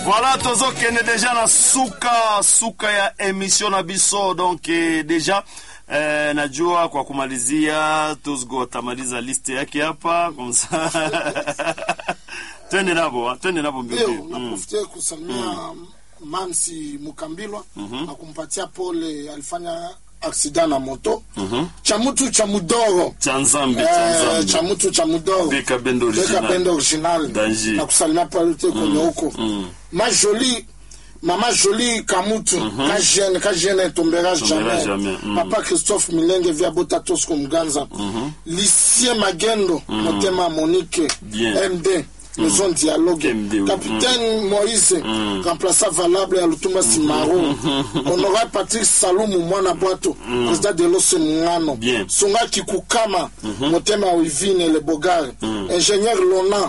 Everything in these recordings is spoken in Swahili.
Voilà tozokende deja na suka suka ya emission na biso donc eh, deja eh, najua kwa kumalizia Tuzgo atamaliza liste yake hapa kumsa twende nabo ah, twende nabo mbio Leo mbio. Mm. naprofitia kusalimia Mamsi Mukambilwa na kumpatia pole, alifanya aksida na moto cha mtu cha mudoro cha nzambe cha Eh, nzambe cha mtu cha mudoro Beka bendo Beka original. bendo original Danger. na kusalimia pale te kwenye huko ma jolie mama jolie kamutu ka jeune ka jeune ne tombera jamais jamais, mm. papa christophe milenge via bota tosco muganza licie magendo motema monique Bien. md maison dialogue MD, oui. capitaine moïse remplaçant valable ya lutumba simaro honorable patrick salumu mwana bwato président de lose mungano Bien. sunga kikukama motema wivine le bogar ingénieur lona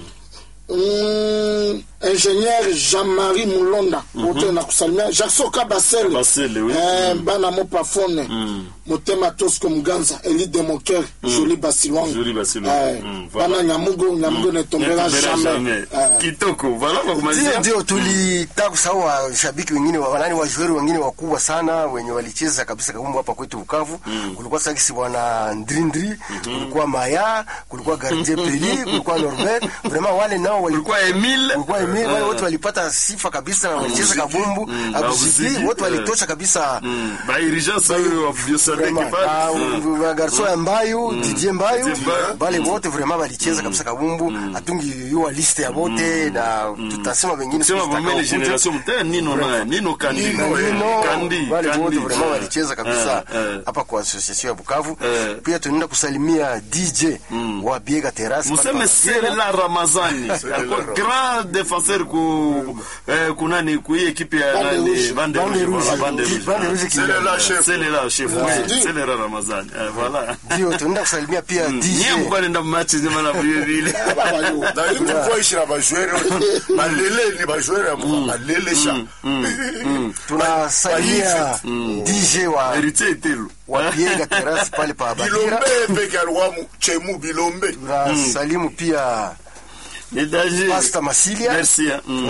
Mm, ingénieur Jean-Marie Mulonda wote na kusalimia Jackson Kabasele Kabasele, oui. eh, bana mo pafone motema Tosco Muganza Eli Demoker Jolie Basilwango Jolie Basilwango. eh, Mm, voilà. bana Nyamugo Nyamugo ne tombera Netombera jamais jamais. eh, Kitoko, voilà kwa Ndio, kumalizia. ndio tulitaka kusahau washabiki wengine wa- wanani wajueri wengine wakubwa sana wenye walicheza kabisa kabumbu hapa kwetu Bukavu. Kulikuwa Sakisi bwana Ndrindri, kulikuwa Maya, kulikuwa Gardien Peli, kulikuwa Norbert. Vraiment wale nao walikuwa Kulikuwa Emile. kulikuwa Emile, wale Eh. wote walipata sifa kabisa na walicheza kabumbu. Mm, Abuziki Abuziki, wote eh. walitosha kabisa. Mm. Ba urgence huyo wa Biosadek Vraiment, pale. ah, Mm. wa garso ya Mbayu, Didier Mbayu, Didier Mbayu. bale wote vraiment walicheza kabisa kabumbu. Hatungi yua liste ya wote na tutasema wengine Sema siku mamele zitakaokuja. generation mtaya Nino naye, Nino Kandi. Nino, eh, Nino, Kandi. wale wote Kandi. vraiment Eh, walicheza kabisa eh, eh. hapa kwa association ya Bukavu. Eh. Pia tunaenda kusalimia DJ wa Biega Terrace. pale museme pa Serela Ramazani alikuwa grand défenseur ku eh, kunani ku hii equipe ya Bande nani Rouge. Bande Bande Rouge Rouge. voilà, Bande Rouge Bande Rouge qui- Selela chef. Selela chef Yeah. oui Selela Ramazani eh, voilà Ndio tunaenda kusalimia pia niye DJ mko nenda match nyuma na vile vile baba yo. na ili kuvoishi na bajwere malele ni bajwere ya mwa malele sha tunasalimia DJ wa héritier Etelo wa Biega Terrace pale pa Bagira. bilombe peke alikuwa mu- chemu bilombe Tunasalimu pia ni danger Pastor Masilia. merci hein. Mm.